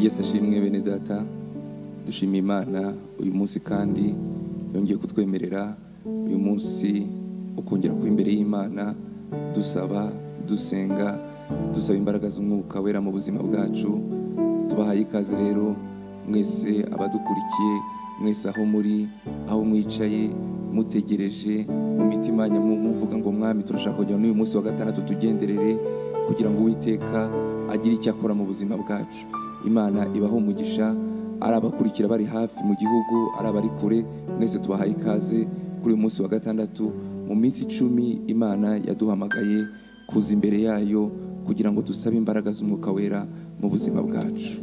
wese ashimwe bene data dushima imana uyu munsi kandi yongeye kutwemerera uyu munsi ukongera kuba imbere y'imana dusaba dusenga dusaba imbaraga z'umwuka wera mu buzima bwacu tubahaye ikaze rero mwese abadukurikiye mwese aho muri aho mwicaye mutegereje mu mitima yanyu muvuga ngo mwami turashaka kujya n'uyu munsi wa gatandatu tugenderere kugira ngo uwiteka agire icyo akora mu buzima bwacu imana ibaho umugisha ari abakurikira bari hafi mu gihugu ari abari kure mwese tubahaye ikaze kuri uyu munsi wa gatandatu mu minsi icumi imana yaduhamagaye kuza imbere yayo kugira ngo dusabe imbaraga z'umwuka wera mu buzima bwacu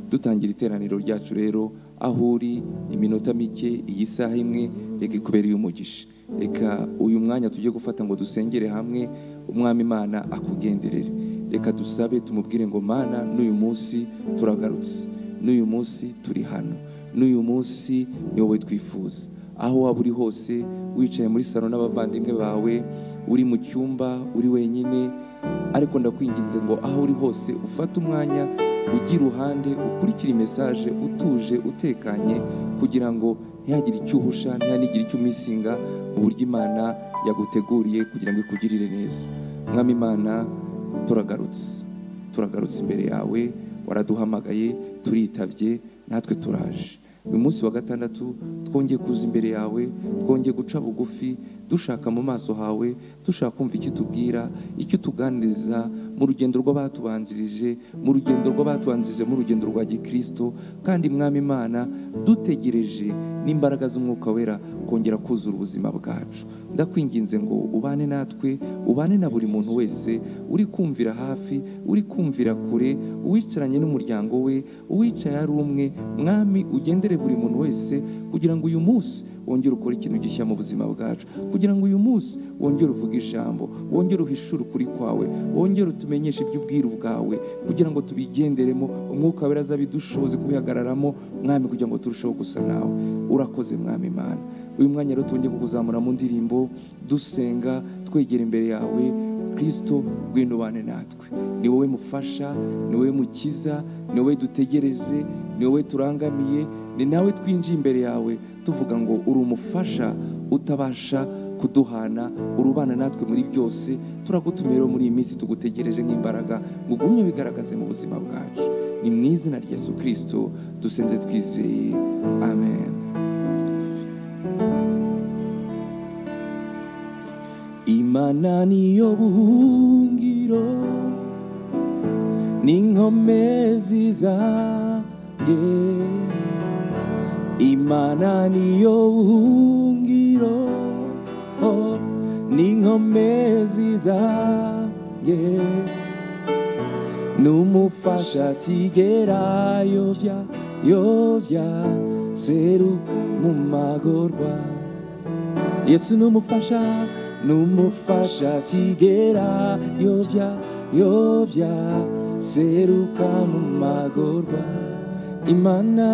dutangira iteraniro ryacu rero aho uri iminota mike iyi saha imwe reka ikubereye umugisha reka uyu mwanya tujye gufata ngo dusengere hamwe umwami imana akugenderere reka dusabe tumubwire ngo mana n'uyu munsi turagarutse n'uyu munsi turi hano n'uyu munsi ni wowe twifuza aho waba uri hose wicaye muri salo n'abavandimwe bawe uri mu cyumba uri wenyine ariko ndakwinginze ngo aho uri hose ufate umwanya ujye iruhande ukurikire mesaje utuje utekanye kugira ngo ntihagire icyo uhusha ntihanigire icyo umisinga mu buryo imana yaguteguriye kugira ngo ikugirire neza mwami imana turagarutse turagarutse imbere yawe waraduhamagaye turitabye natwe turaje uyu munsi wa gatandatu twongeye kuza imbere yawe twongeye guca bugufi dushaka mu maso hawe dushaka kumva icyo utubwira icyo utuganiriza mu rugendo rw'abatubanjirije mu rugendo rw'abatubanjirije mu rugendo rwa gikristo kandi mwami imana dutegereje n'imbaraga z'umwuka wera kongera kuzura ubuzima bwacu ndakwinginze ngo ubane natwe ubane na buri muntu wese uri kumvira hafi uri kumvira kure uwicaranye n'umuryango we uwicaye ari umwe mwami ugendere buri muntu wese kugira ngo uyu munsi wongere ukore ikintu gishya mu buzima bwacu kugira ngo uyu munsi wongere uvuge ijambo wongere uhishure ukuri kwawe wongere utumenyeshe iby'ubwiru bwawe kugira ngo tubigenderemo umwuka wera azabe dushoboze kubihagararamo mwami kugira ngo turusheho gusa nawe urakoze mwami imana uyu mwanya rero tubonye kukuzamura mu ndirimbo dusenga twegera imbere yawe kirisito rw'inubane natwe ni wowe mufasha ni wowe mukiza ni wowe dutegereje ni wowe turangamiye ni nawe twinjiye imbere yawe tuvuga ngo uri umufasha utabasha kuduhana urubana natwe muri byose turagutumireho muri iyi minsi tugutegereje nk'imbaraga ngo ugumye bigaragaze mu buzima bwacu ni mu izina rya yesu kirisito dusenze twizeye amen imana niyo buhungiro n'inkomezi zizanjye imana niyo buhungiro oh, n'inkomezi zanjye n'umufasha kigerayobya yobya seruka mu magorwa yesu n'umufasha n'umufasha kigera yobya yobya seruka mu magorwa imana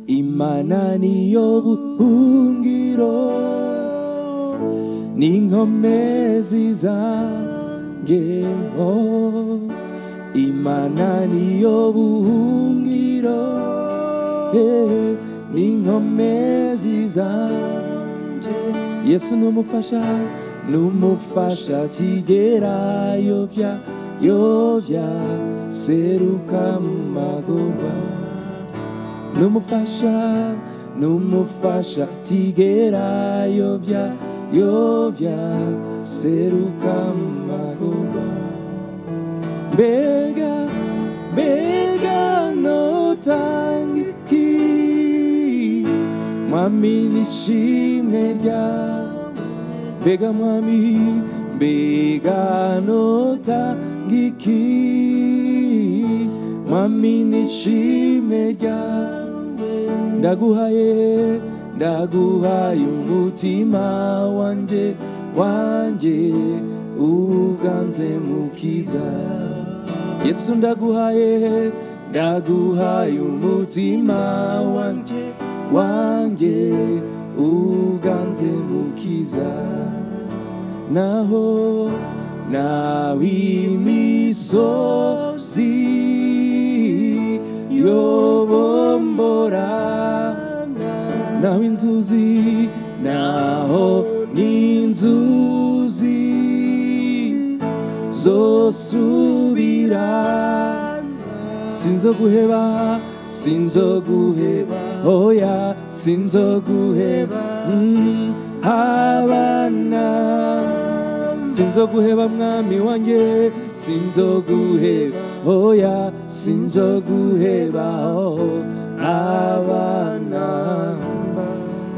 imana niyo buhungiro n'inkomezi zanjye oh. imana niyo buhungiro eh, n'inkomezi zanjye yesu n'umufasha n'umufasha kigera yovya yovya seruka mu magorwa n'umufasha n'umufasha kigera yovya yovya seruka mu magorwa mbega mbega notangiki mwami n'ishimwe ryawe mbega mwami mbega notangiki mwami n'ishimwe ryawe ndaguhaye ndaguhaye umutima wanjye wanjye uganze mukiza yesu ndaguhaye ndaguhaye umutima wanjye wanjye uganze mukiza naho nawe imisozi uyobombora nawe inzuzi naho n'inzuzi zosubira sinzoguheba sinzoguheba oya sinzoguheba mm, abana sinzoguheba mwami wanjye sinzoguheba oya sinzoguheba oh, abana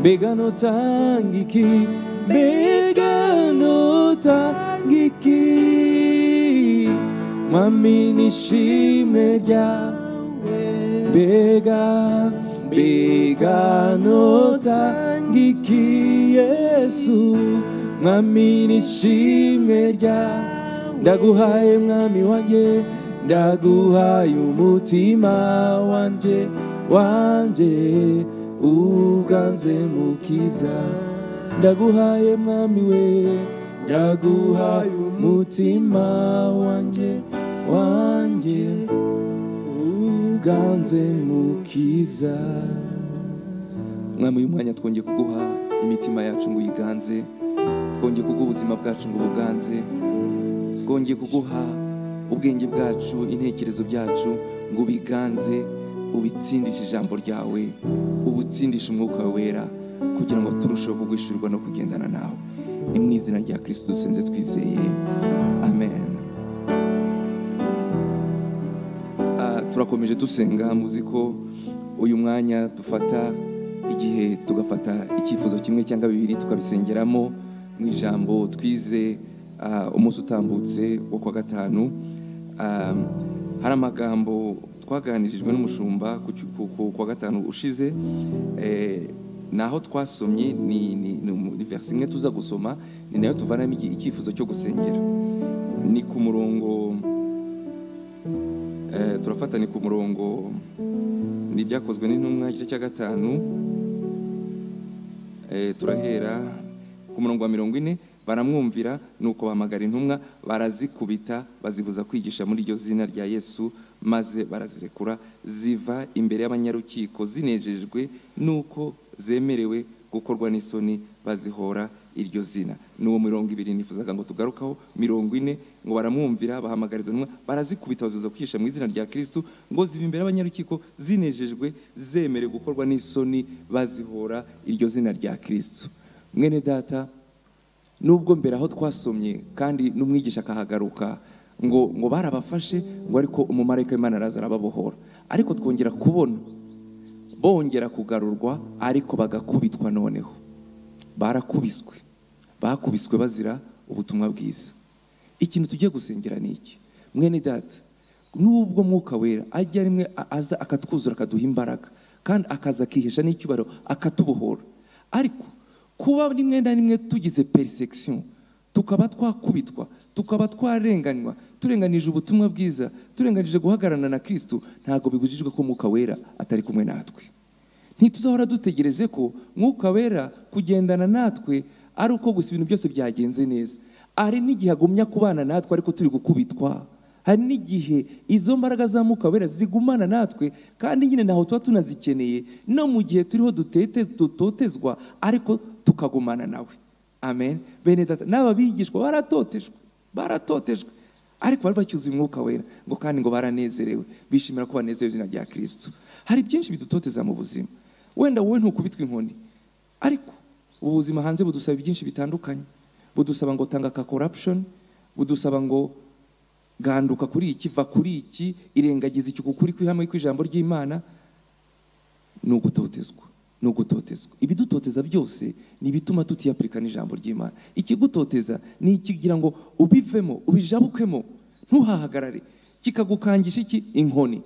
mbega notanga iki mbega notanga iki mwami nishime ryawe mbega mbega notanga iki yesu mwami nishime ryawe ndaguhaye mwami wanjye ndaguhaye umutima wanjye wanjye uganze mukiza ndaguhaye mwami we ndaguhaye umutima wanjye wanjye uganze mukiza mwami uyu mwanya twongeye kuguha imitima yacu ngo uyiganze twongeye kuguha ubuzima bwacu ngo ubuganze twongeye kuguha ubwenge bwacu intekerezo byacu ngo ubiganze ubitsindishe ijambo ryawe ubutsindishe umwuka wawe wera kugira ngo turusheho kugwishyurwa no kugendana nawe ni mu izina rya kirisito dusenze twizeye amen Ah, turakomeje dusenga muzi ko uyu mwanya dufata igihe tugafata icyifuzo kimwe cyangwa bibiri tukabisengeramo mu ijambo twize ah, umunsi utambutse wo kwa gatanu Ah, hari amagambo twaganirijwe n'umushumba ku cy- ku- ku- kwa gatanu ushize Eh, naho twasomye ni, ni, ni, umu- ni verse imwe tuza gusoma ni nayo tuvanamo igi- icyifuzo cyo gusengera ni ku murongo Eh, turafata ni ku murongo ni ibyakozwe n'intumwa igice cya gatanu Eh, turahera ku murongo wa mirongo ine baramwumvira nuko bahamagara intumwa barazikubita bazibuza kwigisha muri iryo zina rya yesu maze barazirekura ziva imbere y'abanyarukiko zinejejwe nuko zemerewe gukorwa n'isoni bazihora iryo zina n'uwo mirongo ibiri nifuzaga ngo tugarukaho mirongo ine ngo baramwumvira bahamagara izo ntumwa barazikubita bazibuza kwigisha mu izina rya kristo ngo ziva imbere y'abanyarukiko zinejejwe zemerewe gukorwa n'isoni bazihora iryo zina rya kristo mwene data nubwo mbere aho twasomye kandi n'umwigisha akahagaruka ngo ngo barabafashe ngo ariko umumarayika w'Imana araza arababohora ariko twongera kubona bongera kugarurwa ariko bagakubitwa noneho barakubiswe bakubiswe bazira ubutumwa bwiza ikintu tugiye gusengera ni iki mwene data nubwo mwuka wera ajya rimwe a- aza akatwuzura akaduha imbaraga kandi akaza akihesha n'icyubahiro akatubohora ariko kuba rimwe na rimwe tugize persecution tukaba twakubitwa tukaba twarenganywa turenganije ubutumwa bwiza turenganije guhagararana na kristo ntabwo bibujijwe ko umwuka wera atari kumwe natwe ntituzahora dutegereje ko mwuka wera kugendana natwe ari uko gusa ibintu byose byagenze neza hari n'igihe agumya kubana natwe ariko turi gukubitwa hari n'igihe izo mbaraga za mwuka wera zigumana natwe kandi nyine ntaho tuba tunazikeneye no mu gihe turiho dutete dutotezwa ariko tukagumana nawe amen bene data n'aba bigishwa baratotejwe baratotejwe ariko bari bacyuzuye umwuka wera ngo kandi ngo baranezerewe bishimira ko banezerewe izina rya kirisito hari byinshi bidutoteza mu buzima wenda wowe ntukubitwa inkoni ariko ubu buzima hanze budusaba byinshi bitandukanye budusaba ngo tanga ka corruption budusaba ngo ganduka kuri iki va kuri iki irengagiza iki kuri kwihame kw'ijambo ry'imana ni ugutotezwa ni ugutotezwa ibidutoteza byose ni ibituma tutiyapurika n'ijambo ry'imana ikigutoteza ni ikigira ngo ubivemo ubijabukemo ntuhahagarare kikagukangisha iki inkoni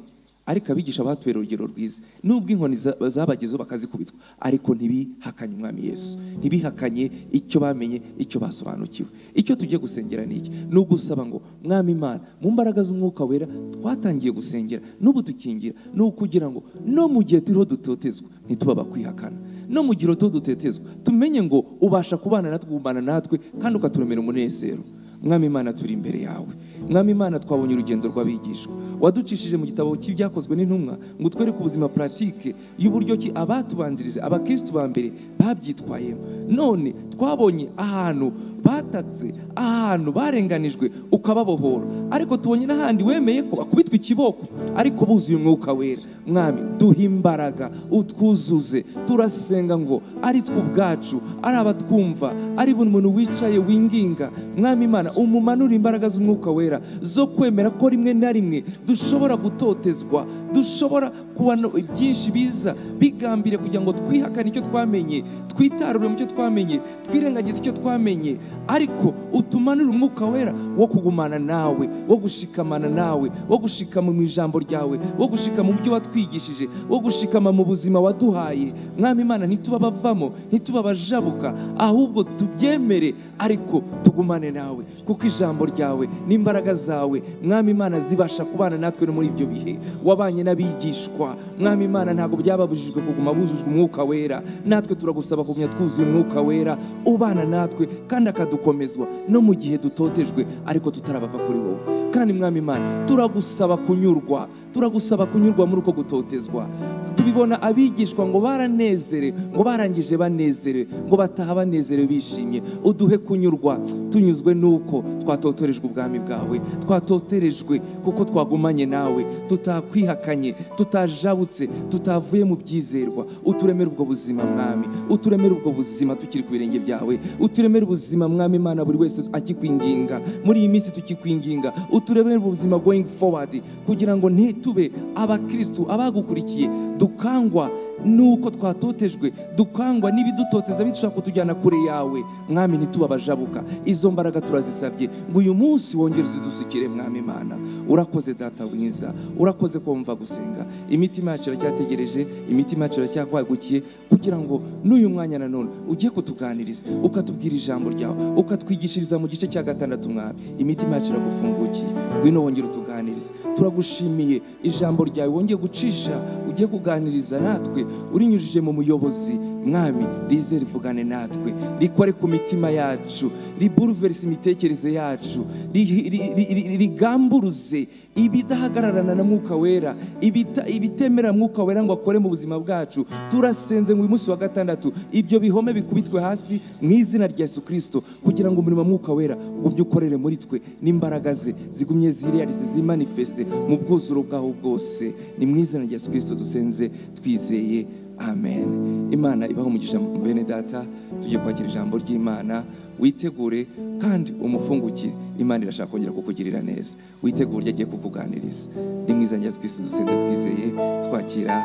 ariko abigisha batubera urugero rwiza nubwo inkoni za- zabagezeho bakazikubitwa ariko ntibihakanye umwami yesu ntibihakanye icyo bamenye icyo basobanukiwe icyo tugiye gusengera ni iki ni ugusaba ngo mwami imana mu mbaraga z'umwuka wera twatangiye gusengera n'ubu tukingira ni ukugira ngo no mu gihe turiho dutotezwa ntituba abakwihakana no mu gihe turiho dutetezwa tumenye ngo ubasha kubana natwe ugumana natwe kandi ukaturemera umunezero mwami imana turi imbere yawe mwami imana twabonye urugendo rw'abigishwa waducishije mu gitabo cy'ibyakozwe n'intumwa ngo utwereke ubuzima puratike y'uburyo ki abatubanjirije abakirisitu ba mbere babyitwayemo none twabonye ahantu batatse ahantu barenganijwe ukababohora ariko tubonye n'ahandi wemeye ko bakubitwa ikiboko ariko buzuye umwuka wera mwami duha imbaraga utwuzuze turasenga ngo ari twe ubwacu ari abatwumva ari buri muntu wicaye winginga mwami imana umumanura imbaraga z'umwuka wera zo kwemera ko rimwe na rimwe dushobora gutotezwa dushobora kubona byinshi biza bigambiriye kugira ngo twihakane icyo twamenye twitarure mu cyo twamenye twirengagize icyo twamenye ariko utumanure umwuka wera wo kugumana nawe wo gushikamana nawe wo gushikama mu ijambo ryawe wo gushikama mu byo watwigishije wo gushikama mu buzima waduhaye mwami imana ntituba abavamo ntituba abajabuka ahubwo tubyemere ariko tugumane nawe kuko ijambo ryawe n'imbaraga zawe mwami imana zibasha kubana natwe no muri ibyo bihe wabanye n'abigishwa mwami imana ntabwo byababujijwe kuguma bujujwe umwuka wera natwe turagusaba kugumya twuzuye umwuka wera ubana natwe kandi akadukomezwa no mu gihe dutotejwe ariko tutarabava kuri wowe kandi mwami imana turagusaba kunyurwa turagusaba kunyurwa muri uko gutotezwa tubibona abigishwa ngo baranezerewe ngo barangije banezerewe ngo bataha banezerewe bishimye uduhe kunyurwa tunyuzwe n'uko twatotorejwe ubwami bwawe twatotorejwe kuko twagumanye nawe tutakwihakanye tutajabutse tutavuye mu byizerwa uturemere ubwo buzima mwami uturemere ubwo buzima tukiri ku birenge byawe uturemere ubuzima mwami imana buri wese akikwinginga muri iyi minsi tukikwinginga uturemere ubuzima going forward kugira ngo ntitube abakirisitu abagukurikiye dukangwa nuko twatotejwe dukangwa n'ibidutoteza bishobora kutujyana kure yawe mwami ntituba abajabuka izo mbaraga turazisabye ngo uyu munsi wongere uzidusukire mwami imana urakoze data mwiza urakoze ko wumva gusenga imitima yacu iracyategereje imitima yacu iracyakwagukiye kugira ngo n'uyu mwanya nanone ugiye kutuganiriza ukatubwira ijambo ryawe ukatwigishiriza mu gice cya gatandatu mwami imitima yacu iragufungukiye ngwino wongere utuganirize turagushimiye ijambo ryawe wongeye gucisha ugiye kuganiriza natwe urinyujije mu muyobozi mwami rize rivugane natwe rikore ku mitima yacu riburuverese imitekerereze yacu ri- ri- ri- ri- rigamburuze ibidahagararana na mwuka wera ibita- ibitemera mwuka wera ngo akore mu buzima bwacu turasenze ngo uyu munsi wa gatandatu ibyo bihome bikubitwe hasi mu izina rya yesu kirisito kugira ngo umurimo wa mwuka wera ugumye ukorere muri twe n'imbaraga ze zigumye zirealize zimanifeste mu bwuzuro bwaho bwose ni mu izina rya yesu kirisito dusenze twizeye amen imana ibaho umugisha bene data tujye kwakira ijambo ry'imana witegure kandi umufungukire imana irashaka kongera kukugirira neza witegure uryo agiye kukuganiriza ni mwiza ngezo twese dusenze twizeye twakira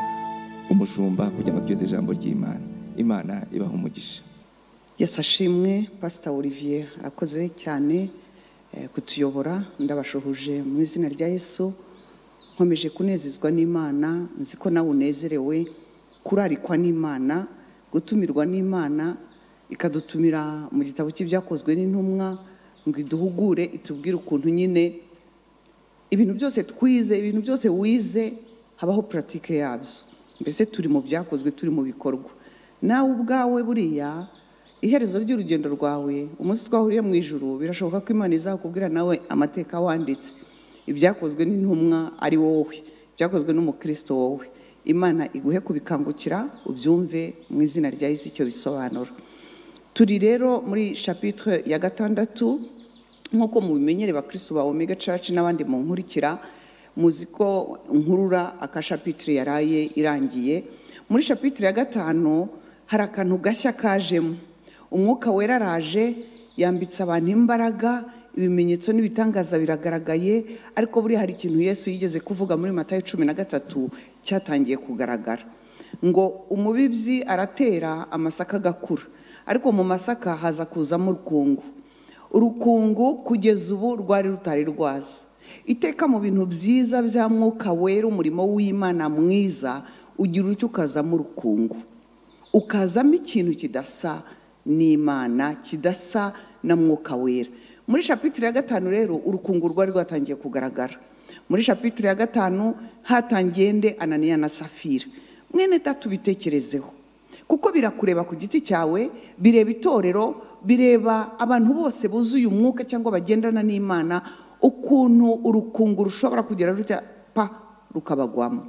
umushumba kugira ngo tweze ijambo ry'imana imana ibaho umugisha yesi ashimwe pasita olivier arakoze cyane eh, kutuyobora ndabashuhuje mu izina rya yesu nkomeje kunezezwa n'imana nzi ko nawe unezerewe kurarikwa n'imana gutumirwa n'imana ikadutumira mu gitabo cy'ibyakozwe n'intumwa ngo iduhugure itubwire ukuntu nyine ibintu byose twize ibintu byose wize habaho puratike yabyo mbese turi mu byakozwe turi mu bikorwa nawe ubwawe buriya iherezo ry'urugendo rwawe umunsi twahuriye mu ijuru birashoboka ko imana izakubwira nawe amateka wanditse ibyakozwe n'intumwa ari wowe ibyakozwe n'umukristo wowe imana iguhe kubikangukira ubyumve mu izina rya yesu icyo bisobanura turi rero muri shapitire ya gatandatu nk'uko mubimenyere bakristo ba omega church n'abandi mu nkurikira muzi ko nkurura akashapitire yaraye irangiye muri shapitire ya gatanu hari akantu gashya kajemo umwuka wera araje yambitse abantu imbaraga ibimenyetso n'ibitangaza biragaragaye ariko buriya hari ikintu yesu yigeze kuvuga muri matayo cumi na gatatu cyatangiye kugaragara ngo umubibyi aratera amasaka agakura ariko mu masaka haza kuzamo urukungu urukungu kugeza ubu rwari rutari rwaza iteka mu bintu byiza bya mwuka wera umurimo w'imana mwiza ugira utyo ukazamo urukungu ukazamo ikintu kidasa n'imana kidasa na mwuka wera muri shapitire ya gatanu rero urukungu rwari rwatangiye kugaragara muri shapitire ya gatanu hatangiye nde ananiya na safira mwene data ubitekerezeho kuko birakureba ku giti cyawe bireba itorero bireba abantu bose buzuye umwuka cyangwa bagendana n'imana ukuntu urukungu rushobora kugira rutya pa rukabagwamo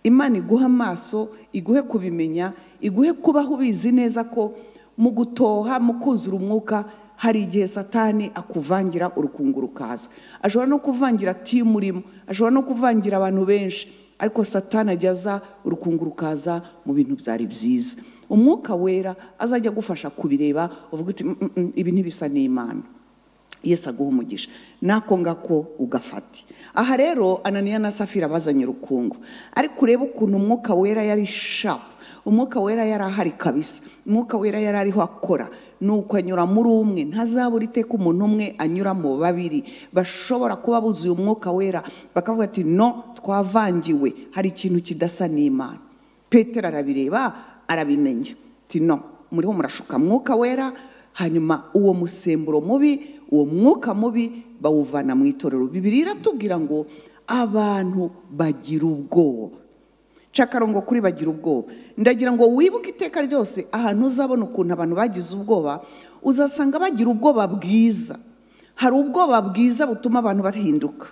imana iguha amaso iguhe kubimenya iguhe kubaho ubizi neza ko mu gutoha mu kuzura umwuka hari igihe satani akuvangira urukungu rukaza ashobora no kuvangira timu urimo ashobora no kuvangira abantu benshi ariko satani ajya aza urukungu rukaza mu bintu byari byiza umwuka wera azajya agufasha kubireba uvuga uti "Mm, mm, mm, ibi ntibisa n'imana yesu aguha umugisha nako ngako ugafata aha rero ananiya na safira bazanye urukungu ariko urebe ukuntu umwuka wera yari shapu umwuka wera yari ahari kabisa umwuka wera yari ariho akora ni uko anyura muri umwe ntazabura iteka umuntu umwe anyura mu babiri bashobora kuba buzuye umwuka wera bakavuga ati no twavangiwe hari ikintu kidasa n'imana petero arabireba arabimenya ati no muriho murashuka mwuka wera hanyuma uwo musemburo mubi uwo mwuka mubi bawuvana mu itorero bibiri iratubwira ngo abantu bagira ubwoba nca akarongo kuri bagira ubwoba ndagira ngo wibuke iteka ryose ahantu uzabona ukuntu abantu bagize ubwoba uzasanga bagira ubwoba bwiza hari ubwoba bwiza butuma abantu bahinduka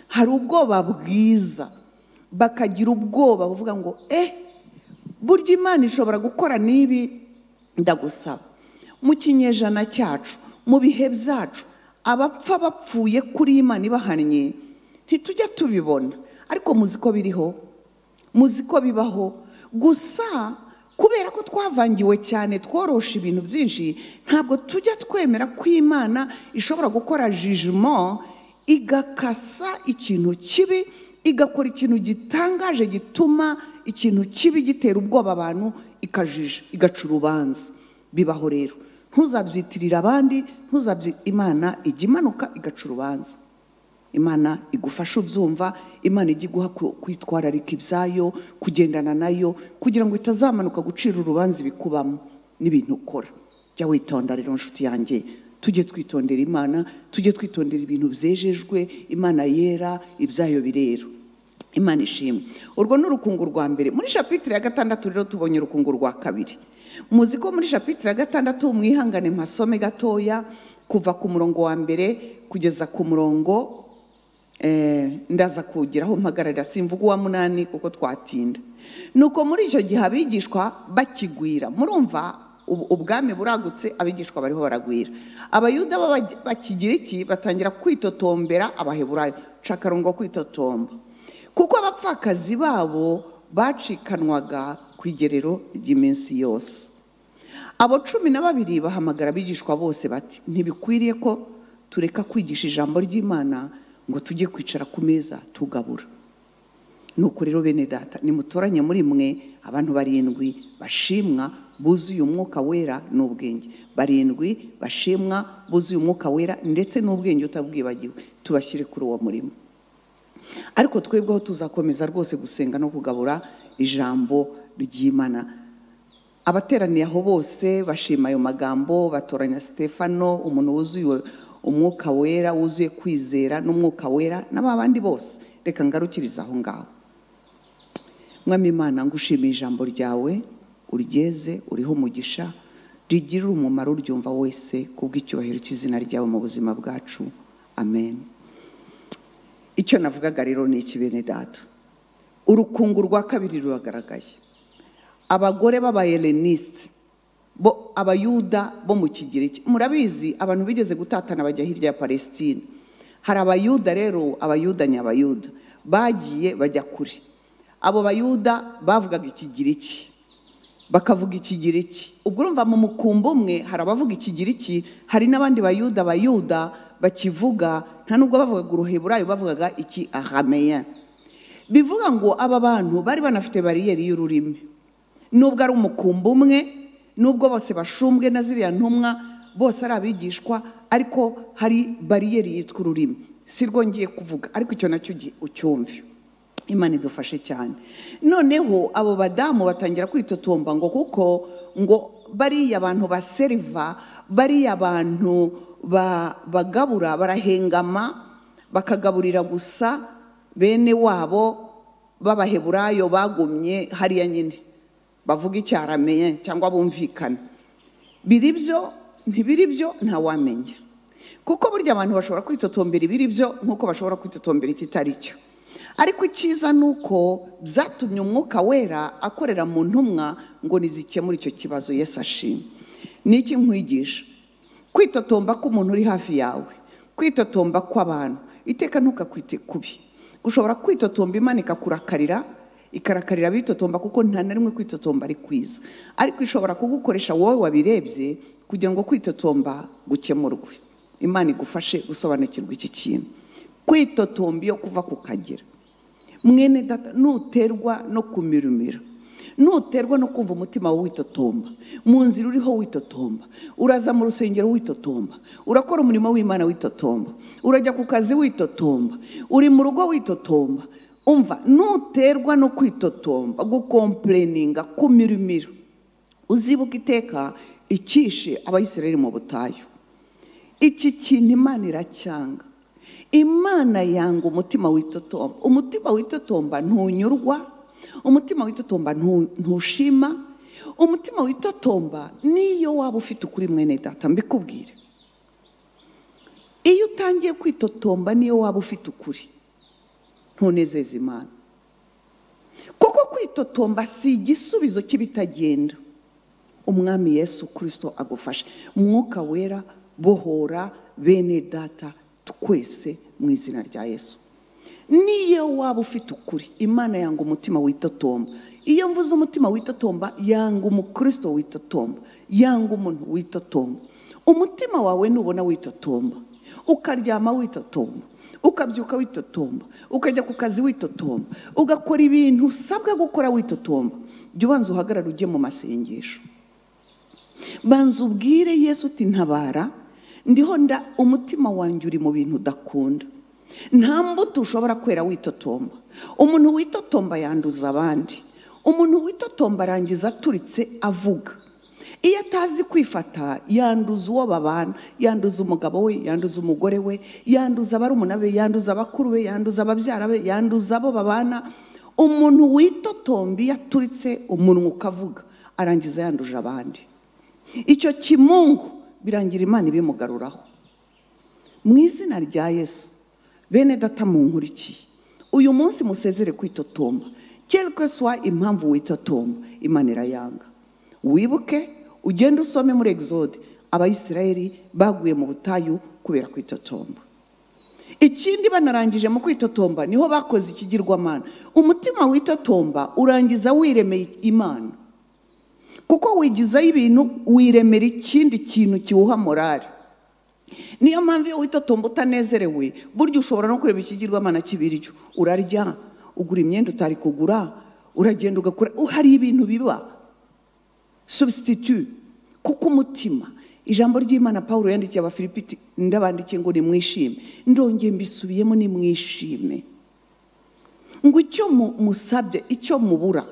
hari ubwoba bwiza bakagira ubwoba buvuga ngo eh burya imana ishobora gukora n'ibi ndagusaba mu kinyejana cyacu mu bihe byacu abapfa bapfuye kuri imana ibahannye ntitujya tubibona ariko muzi ko biriho muzi ko bibaho gusa kubera ko twavangiwe cyane tworoshe ibintu byinshi ntabwo tujya twemera ko imana ishobora gukora jijimo igakasa ikintu kibi igakora ikintu gitangaje gituma ikintu kibi gitera ubwoba abantu ikajija igaca urubanza bibaho rero ntuzabyitirira abandi ntuzabyi imana ijya imanuka igaca urubanza imana igufasha ubyumva imana ijya iguha ku- kwitwararika ibyayo kugendana nayo kugira ngo itazamanuka gucira urubanza ibikubamo n'ibintu ukora jya witonda rero nshuti yanjye tujye twitondera imana tujye twitondera ibintu byejejwe imana yera ibyayo birera imana ishimwe urwo ni urukungu rwa mbere muri shapitire ya gatandatu rero tubonye urukungu rwa kabiri muzi ko muri shapitire ya gatandatu mwihangane mpasome gatoya kuva ku murongo wa mbere kugeza ku murongo eh, ndaza kugeraho mpagararira simvuga uwa munani kuko twatinda nuko muri icyo gihe abigishwa bakigwira murumva ubu- ubwami buragutse abigishwa bariho baragwira abayuda b'Aba- bakigira iki batangira kwitotombera abaheburayo cakarongo kwitotomba kuko abapfakazi babo bacikanwaga ku igerero ry'iminsi yose abo cumi na babiri bahamagara abigishwa bose bati ntibikwiriye ko tureka kwigisha ijambo ry'imana ngo tujye kwicara ku meza tugabura nuko rero bene data nimutoranye muri mwe abantu barindwi bashimwa buzuye umwuka wera n'ubwenge barindwi bashimwa buzuye umwuka wera ndetse n'ubwenge utabwibagiwe tubashyire kuri uwo murimo ariko twebweho tuzakomeza rwose gusenga no kugabura ijambo ry'imana abateraniye aho bose bashima ayo magambo batoranya sitefano umuntu wuzuye umwuka wera wuzuye kwizera n'umwuka wera n'ababandi bose reka ngarukirize aho ngaho mwami imana ngushimiye ijambo ryawe uryeze uriho umugisha rigirira umumaro uryumva wese kubw'icyubahiro cy'izina ryawe mu buzima bwacu amen icyo navugaga rero ni iki bene data urukungu rwa kabiri ruragaragaye abagore b'abayeleniste bo abayuda bo mu kigiriki murabizi abantu bigeze gutatana bajya hirya ya palesitine hari abayuda rero abayuda ni abayuda bagiye bajya kure abo bayuda bavugaga ikigiriki bakavuga ikigiriki ubwo urumva mu mukumbi umwe hari abavuga ikigiriki hari n'abandi bayuda bayuda bakivuga nta nubwo bavugaga uruheburayo bavugaga iki arameya bivuga ngo aba bantu bari banafite bariyeri y'ururimi nubwo ari umukumbi umwe nubwo bose bashumbwe na ziriya ntumwa bose ari abigishwa ariko hari bariyeri yitwa ururimi si rwo ngiye kuvuga ariko icyo nacyo ugi- ucyumve imana idufashe cyane noneho abo badamu batangira kwitotomba ngo kuko ngo bariya abantu baseriva bariya abantu ba- bagabura barahengama bakagaburira gusa bene wabo b'abaheburayo bagumye hariya nyine bavuga icyarameye cyangwa bumvikana biri byo ntibiri byo ntawamenya kuko burya abantu bashobora kwitotombera ibiri byo nk'uko bashobora kwitotombera ikitari cyo ariko icyiza ni uko byatumye umwuka wera akorera mu ntumwa ngo nizikemure icyo kibazo Yesu ashima ni iki nkwigisha kwitotomba k'umuntu uri hafi yawe kwitotomba kw'abantu iteka ntukakwite kubi ushobora kwitotomba imana ikakurakarira ikarakarira abitotomba kuko nta na rimwe kwitotomba ari kwiza ariko ishobora kugukoresha wowe wabirebye kugira ngo kwitotomba gukemurwe imana igufashe gusobanukirwa iki kintu kwitotomba iyo kuva ku kagera mwene data nuterwa no kumirumira nuterwa no kumva umutima wawe witotomba mu nzira uriho witotomba uraza mu rusengero witotomba urakora umurimo w'imana witotomba urajya ku kazi witotomba uri mu rugo witotomba umva nuterwa no kwitotomba gukompureninga kumirimira uzibuka iteka icyishe abayisirayeli mu butayu iki kintu imana iracyanga imana yanga umutima witotomba umutima witotomba ntunyurwa umutima witotomba ntu- ntushima umutima witotomba niyo waba ufite ukuri mwene data mbikubwire iyo utangiye kwitotomba niyo waba ufite ukuri ntunezeze imana kuko kwitotomba si igisubizo cy'ibitagenda umwami yesu kirisito agufashe mwuka wera bohora bene data twese mu izina rya yesu niyo waba ufite ukuri imana yanga umutima witotomba iyo mvuze umutima witotomba yanga umukirisito witotomba yanga umuntu witotomba umutima wawe nubona witotomba ukaryama witotomba ukabyuka witotomba ukajya ku kazi witotomba ugakora ibintu usabwa gukora witotomba jya ubanza uhagarare ujye mu masengesho banza ubwire yesu uti ntabara ndiho nda umutima wanjye uri mu bintu udakunda nta mbuto ushobora kwera witotomba umuntu witotomba yanduza abandi umuntu witotomba arangiza aturitse avuga iyo atazi kwifata yanduza uwo babana yanduza umugabo we yanduza umugore we yanduza abarumuna be yanduza abakuru be yanduza ababyara be yanduza abo babana umuntu witotomba iyo aturitse umunwa ukavuga arangiza yanduje abandi icyo kimungu birangira imana ibimugaruraho mu izina rya yesu bene data munkurikiye uyu munsi musezere kwitotomba kereke swa impamvu witotomba imana irayanga wibuke ugende usome muri exode abayisirayeli baguye mu butayu kubera kwitotomba ikindi banarangije mu kwitotomba niho bakoze ikigirwamana umutima witotomba urangiza wiremeye imana kuko wigizaho ibintu wiremera ikindi kintu kiwuha morari niyo mpamvu iyo witotomba utanezerewe burya ushobora no kureba ikigirwamana cy'ibiryo urarya ugura imyenda utari kugura uragenda ugakora hari ibintu biba substitute kuko umutima ijambo ry'imana paul yandikiye abafilipiti ndabandikiye ngo nimwishime ndongeye mbisubiyemo nimwishime ngo icyo mu- musabye icyo mubura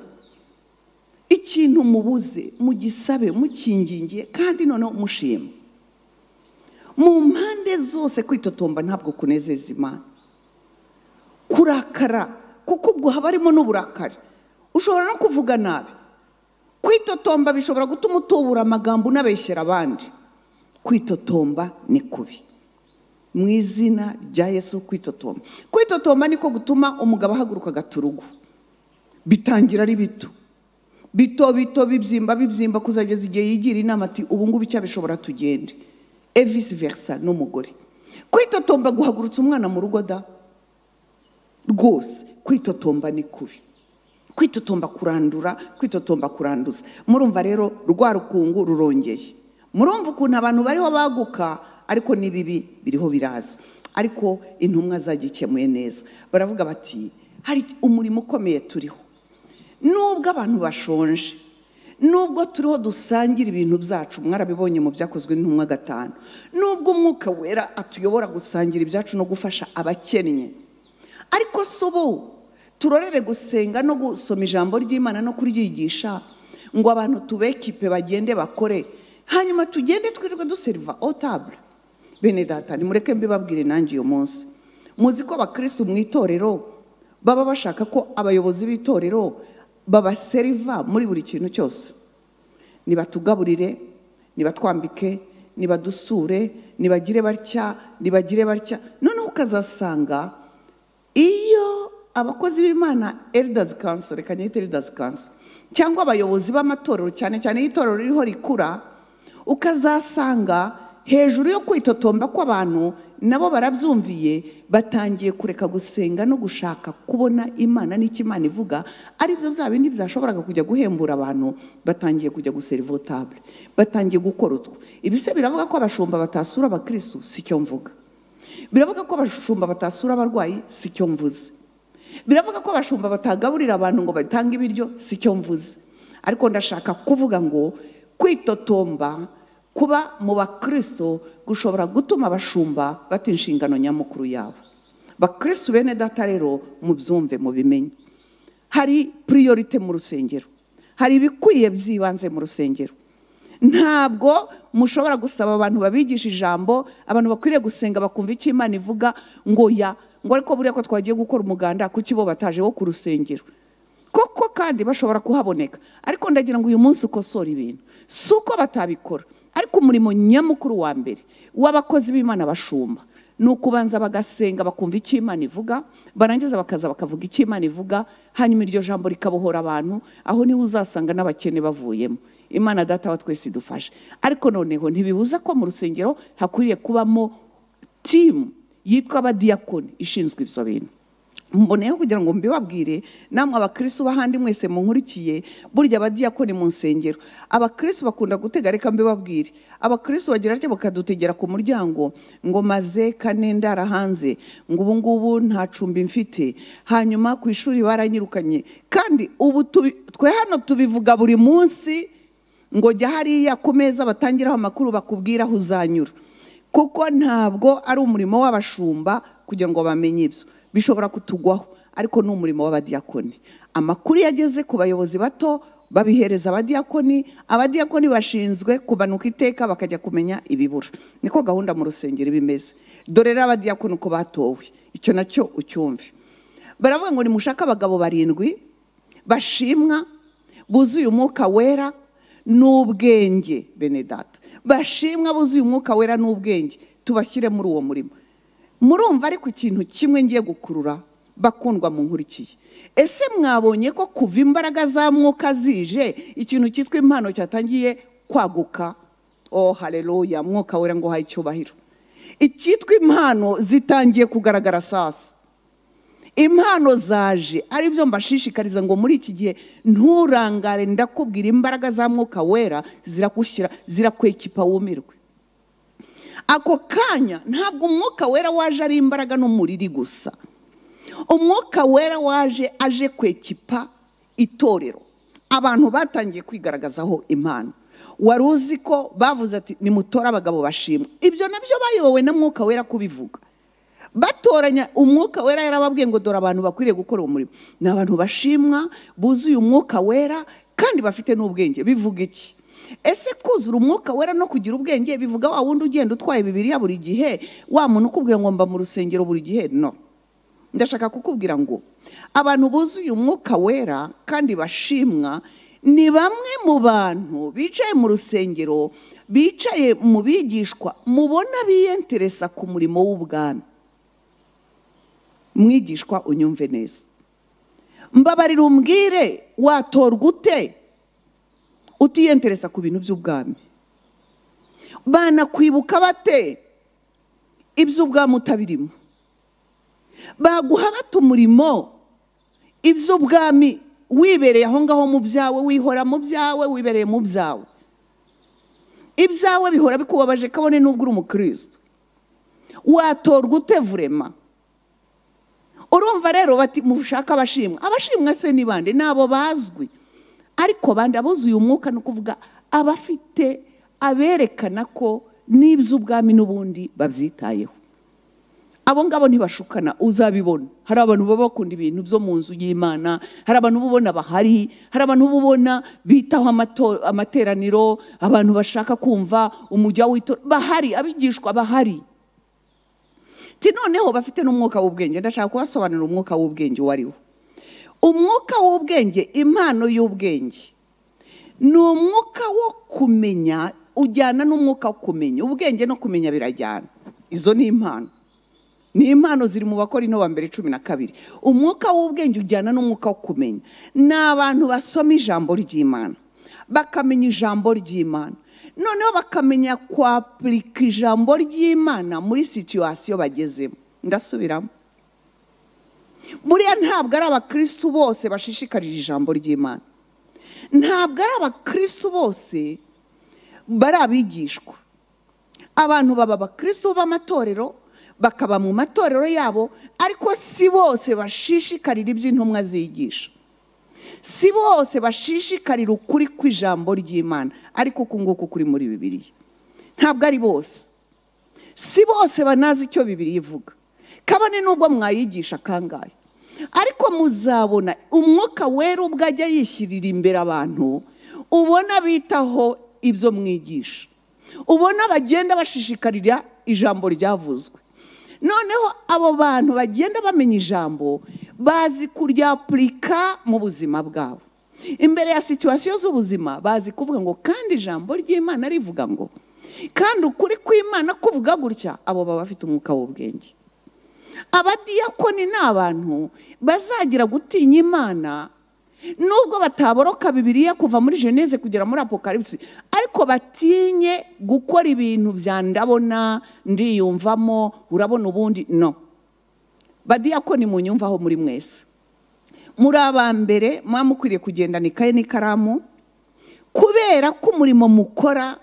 ikintu mubuze mugisabe mukingingiye kandi noneho mushima mu mpande zose kwitotomba ntabwo kunezeza imana kurakara kuko ubwo haba harimo n'uburakari ushobora no kuvuga nabi kwitotomba bishobora gutuma utubura amagambo unabeshyera abandi kwitotomba ni kubi mu izina rya yesu kwitotomba kwitotomba niko gutuma umugabo ahaguruka agata urugo bitangira ari bito bito bito bibyimba bibyimba kuzageza igihe yigira inama ati ubu ngubu icyabishobora tugende evisi versa n'umugore kwitotomba guhagurutsa umwana mu rugo da rwose kwitotomba ni kubi kwitotomba kurandura kwitotomba kuranduza murumva rero rwa rukungu rurongeye murumva ukuntu abantu bariho baguka ariko n'ibibi biriho biraza ariko intumwa zagikemuye neza baravuga bati hari umurimo ukomeye turiho nubwo abantu bashonje nubwo turiho dusangira ibintu byacu mwarabibonye mu byakozwe n'intumwa gatanu nubwo umwuka wera atuyobora gusangira ibyacu no gufasha abakennye ariko si ubu turorere gusenga no gusoma ijambo ry'imana no kuryigisha ngo abantu tubekipe bagende bakore hanyuma tugende twirirwe duseriva otabure bene data nimureke mbibabwire nanjye uyu munsi muzi ko abakirisitu mu itorero baba bashaka ko abayobozi b'itorero babaseriva muri buri kintu cyose nibatugaburire nibatwambike nibadusure nibagire batya nibagire batya noneho ukazasanga iyo abakozi b'imana eldazi kanso reka nyite eldazi kanso cyangwa abayobozi b'amatorero cyane cyane iyo itorero ririho rikura ukazasanga hejuru yo kwitotomba kw'abantu nabo barabyumviye batangiye kureka gusenga no gushaka kubona imana n'icyo imana ivuga aribyo bya bindi byashoboraga kujya guhembura abantu batangiye kujya guserivotabure batangiye gukora utwo ibise biravuga ko abashumba batasura abakirisitu si cyo mvuga biravuga ko abashumba batasura abarwayi si cyo mvuze biravuga ko abashumba batagaburira abantu ngo batange ibiryo si cyo mvuze ariko ndashaka kuvuga ngo kwitotomba kuba mu bakristo gushobora gutuma abashumba bata inshingano nyamukuru yabo bakristo bene data rero mubyumve mubimenye hari puriyorite mu rusengero hari ibikwiye by'ibanze mu rusengero ntabwo mushobora gusaba abantu babigisha ijambo abantu bakwiriye gusenga bakumva icyo imana ivuga ngo ya ngo ariko buriya ko twagiye gukora umuganda kuki bo bataje wo ku rusengero koko kandi bashobora kuhaboneka ariko ndagira ngo uyu munsi ukosore ibintu si uko batabikora ariko umurimo nyamukuru wa mbere w'abakozi b'imana bashumba ni ukubanza bagasenga bakumva icyo imana ivuga barangiza bakaza bakavuga icyo imana ivuga hanyuma iryo jambo rikabohora abantu aho niho uzasanga n'abakene bavuyemo imana data wa twese idufashe ariko noneho ntibibuza ko mu rusengero hakwiriye kubamo timu yitwa abadiyakoni ishinzwe ibyo bintu mboneyeho kugira ngo mbibabwire namwe abakirisi b'ahandi mwese munkurikiye burya abadiyakoni mu nsengero abakirisi bakunda gutega reka mbibabwire abakirisi bagira atya bakadutegera ku muryango ngo maze kane ndara hanze ngo ubu ngubu nta cumbi mfite hanyuma ku ishuri baranyirukanye kandi ubu twe hano tubivuga buri munsi ngo jya hariya ku meza batangiraho amakuru bakubwira aho uzanyura kuko ntabwo ari umurimo w'abashumba kugira ngo bamenye ibyo bishobora kutugwaho ariko ni umurimo w'abadiyakoni amakuru yageze ku bayobozi bato babihereza abadiyakoni abadiyakoni bashinzwe kubanuka iteka bakajya kumenya ibibura niko gahunda mu rusengero iba imeze dore rero abadiyakoni uko batowe icyo nacyo ucyumve baravuga ngo nimushake abagabo barindwi bashimwa buzuye umwuka wera n'ubwenge bene data bashimwa buzuye umwuka wera n'ubwenge tubashyire muri uwo murimo murumva ariko ikintu kimwe ngiye gukurura bakundwa mu nkurikiye ese mwabonye ko kuva imbaraga za mwuka zije ikintu cyitwa impano cyatangiye kwaguka oh hareruya mwuka wera ngo uhaye icyubahiro icyitwa impano zitangiye kugaragara sasa impano zaje aribyo mbashishikariza ngo muri iki gihe nturangare ndakubwira imbaraga za mwuka wera zirakwishyira zirakwekipa wumirwe ako kanya ntabwo umwuka wera waje ari imbaraga n'umuriri gusa umwuka wera waje aje kwekipa itorero abantu batangiye kwigaragazaho impano wari uzi ko bavuze ati nimutore abagabo bashimwe ibyo nabyo bayobowe na mwuka wera kubivuga batoranya umwuka wera yarababwiye ngo dore abantu bakwiriye gukora uwo murimo ni abantu bashimwa buzuye umwuka wera kandi bafite n'ubwenge bivuga iki ese kuzura umwuka wera no kugira ubwenge bivuga wa wundi ugenda utwaye bibiriya buri gihe wa muntu ukubwira ngo mba mu rusengero buri gihe no ndashaka kukubwira ngo abantu buzuye umwuka wera kandi bashimwa ni bamwe mu bantu bicaye mu rusengero bicaye mu bigishwa mubona biyenteresa ku murimo w'ubwami mwigishwa unyumve neza mbabarira umbwire watorwa ute utiyenteresa ku bintu by'ubwami banakwibuka bate iby'ubwami utabirimo baguha bate umurimo iby'ubwami wibereye aho ngaho mu byawe wihora mu byawe wibereye mu byawe ibyawe bihora bikubabaje kabone n'ubwo uri umukristo watorwa ute vurema urumva rero bati mushaka abashimwa abashimwa se ni bande ni abo bazwi ariko bandi abuzuye umwuka ni ukuvuga abafite aberekana ko n'iby'ubwami n'ubundi babyitayeho abo ngabo ntibashukana uzabibona hari abantu baba bakunda ibintu byo mu nzu y'imana hari abantu uba ubona bahari hari abantu uba ubona bitaho amateraniro abantu bashaka kumva umujya w'itora bahari abigishwa bahari noneho bafite n'umwuka w'ubwenge ndashaka kubasobanurira umwuka w'ubwenge uwo ari wo umwuka w'ubwenge impano y'ubwenge ni umwuka wo kumenya ujyana n'umwuka wo kumenya ubwenge no kumenya birajyana izo ni impano ni impano ziri mu bakora ino mbere cumi na kabiri umwuka w'ubwenge ujyana n'umwuka wo kumenya ni abantu basoma ijambo ry'imana bakamenya ijambo ry'imana noneho bakamenya kwapurika ijambo ry'imana muri situwasiyo bagezemo ndasubiramo buriya ntabwo ari abakirisitu bose bashishikarije ijambo ry'imana ntabwo ari abakirisitu bose bari abigishwa abantu baba abakirisitu b'amatorero bakaba mu matorero yabo ariko si bose bashishikarira iby'intumwa zigisha si bose bashishikarira ukuri kw'ijambo ry'imana ariko uku nguku kuri muri bibiriya ntabwo ari bose si bose banazi icyo bibiriya ivuga kabone n'ubwo mwayigisha kangahe ariko muzabona umwuka wera ubwo ajya yishyirira imbere abantu ubona bitaho ibyo mwigisha ubona bagenda bashishikarira ijambo ryavuzwe noneho abo bantu bagenda bamenya ijambo bazi kuryapurika mu buzima bwabo imbere ya situwasiyo z'ubuzima bazi kuvuga ngo kandi ijambo ry'imana rivuga ngo kandi ukuri kw'imana kuvuga gutya abo baba bafite umwuka w'ubwenge abadiyakoni ni abantu bazagira gutinya imana nubwo bataboroka bibiriya kuva muri jeneze kugera muri apokaribisi ariko batinye gukora ibintu bya ndabona ndiyumvamo urabona ubundi no badiyakoni mu nyumva aho muri mwese muri aba mbere muba mukwiriye kugendana ikaye n'ikaramu kubera ko umurimo mukora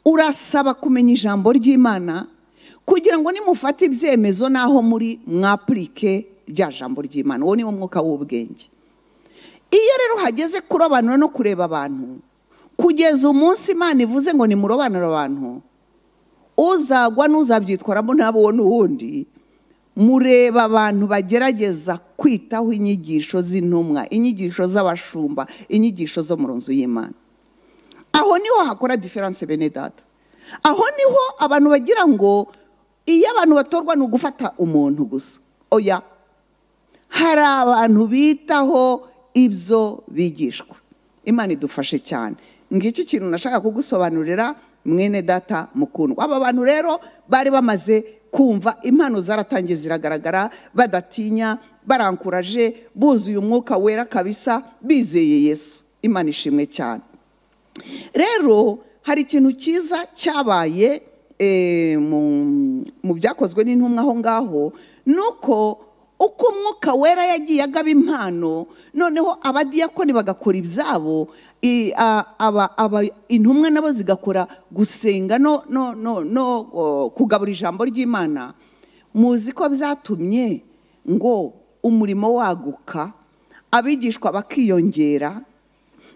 urasaba kumenya ijambo ry'imana kugira ngo nimufate ibyemezo n'aho muri mwapurike rya jambo ry'imana uwo niwo mwuka w'ubwenge iyo rero hageze kurobanura no kureba abantu kugeza umunsi imana ivuze ngo nimurobanure abantu uzagwa n'uzabyitwaramo ntabwo n'uwundi mureba abantu bagerageza kwitaho inyigisho z'intumwa inyigisho z'abashumba inyigisho zo mu nzu y'imana aho niho hakora diferanse bene data aho niho abantu bagira ngo iyo abantu batorwa ni ugufata umuntu gusa oya hari abantu bitaho ibyo bigishwa imana idufashe cyane ngiki kintu nashaka kugusobanurira mwene data mukundwa aba bantu rero bari bamaze kumva impano zaratangiye ziragaragara badatinya barankuraje buzuye umwuka wera kabisa bizeye yesu imana ishimwe cyane rero hari ikintu cyiza cyabaye mu byakozwe n'intumwa aho ngaho ni uko uko umwuka wera yagiye agaba impano noneho abadiyakoni bagakora ibyabo intumwa nabo zigakora gusenga no kugabura ijambo ry'imana muzi ko byatumye ngo umurimo waguka abigishwa bakiyongera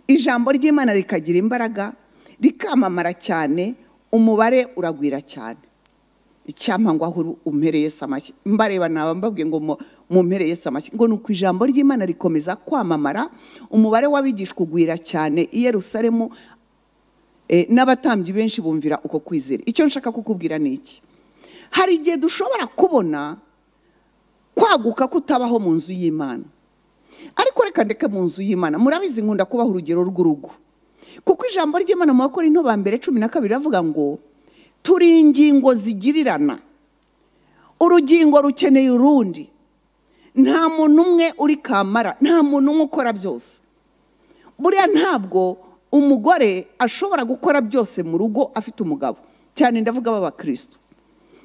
ijambo ry'imana rikagira imbaraga rikamamara cyane umubare uragwira cyane icyampa ngo aho umpereye samaki mbareba naba mbabwiye ngo mumpereye samaki ngo ni uko ijambo ry'imana rikomeza kwamamara umubare w'abigishwa ugwira cyane i Yerusalemu n'abatambyi benshi bumvira uko kwizera icyo nshaka kukubwira ni iki hari igihe dushobora kubona kwaguka kutabaho mu nzu y'imana ariko reka ndeke mu nzu y'imana murabizi nkunda kubaha urugero rw'urugo kuko ijambo ry'imana mu bakora into mbere cumi na kabiri ravuga ngo turi ingingo zigirirana urugingo rukeneye urundi nta muntu umwe uri kamara nta muntu umwe ukora byose buriya ntabwo umugore ashobora gukora byose mu rugo afite umugabo cyane ndavuga b'abakirisitu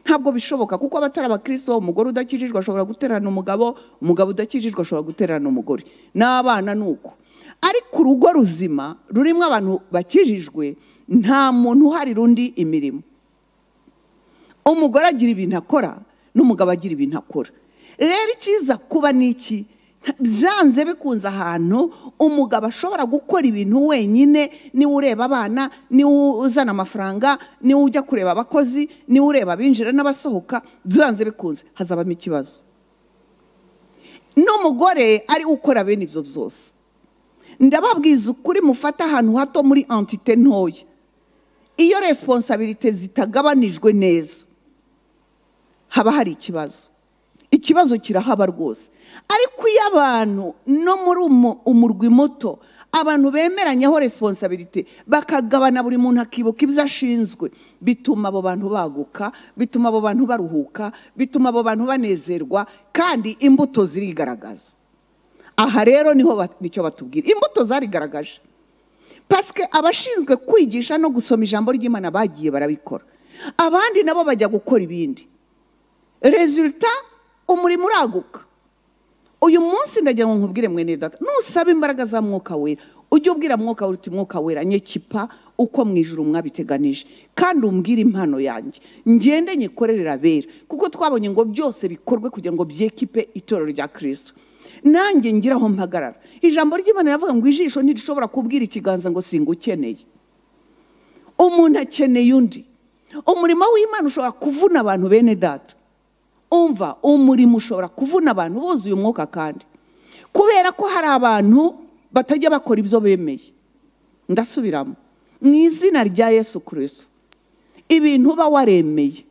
ntabwo bishoboka kuko abatari abakirisitu umugore udakijijwe ashobora guterana umugabo umugabo udakijijwe ashobora guterana umugore n'abana ni uko ariko urugo ruzima rurimo abantu bakijijwe nta muntu uhari rundi imirimo umugore agira ibintu akora n'umugabo agira ibintu akora rero icyiza kuba ni iki byanze bikunze ahantu umugabo ashobora gukora ibintu wenyine niwe ureba abana niwe uzana amafaranga niwe ujya kureba abakozi niwe ureba abinjira n'abasohoka byanze bikunze hazabamo ikibazo n'umugore ari ukora bene ibyo byose ndababwiza ukuri mufata ahantu hato muri antite ntoya iyo resiponsabirite zitagabanijwe neza haba hari ikibazo ikibazo kirahaba rwose ariko iyo abantu no muri umurwi muto abantu bemeranyaho resiponsabiriti bakagabana buri muntu akibuka ibyo ashinzwe bituma abo bantu baguka bituma abo bantu baruhuka bituma abo bantu banezerwa kandi imbuto zirigaragaza aha rero niho ba- nicyo batubwira imbuto zarigaragaje pasike abashinzwe kwigisha no gusoma ijambo ry'imana bagiye barabikora abandi nabo bajya gukora ibindi resulta umurimo uraguka uyu munsi ndagira ngo nkubwire mwene data nusaba imbaraga za mwuka wera ujye ubwira mwuka wera uti mwuka wera nyekipa uko mu ijuru mwabiteganije kandi umbwire impano yanjye ngende nyikorerera abera kuko twabonye ngo byose bikorwe kugira ngo byekipe itorero rya kirisito nanjye ngira aho mpagarara ijambo ry'imana riravuga ngo ijisho ntirishobora kubwira ikiganza ngo singukeneye umuntu akeneye undi umurimo w'imana ushobora kuvuna abantu bene data umva umurimo ushobora kuvuna abantu buzuye umwuka kandi kubera ko hari abantu batajya bakora ibyo bemeye ndasubiramo mu izina rya yesu kirisito ibintu uba waremeye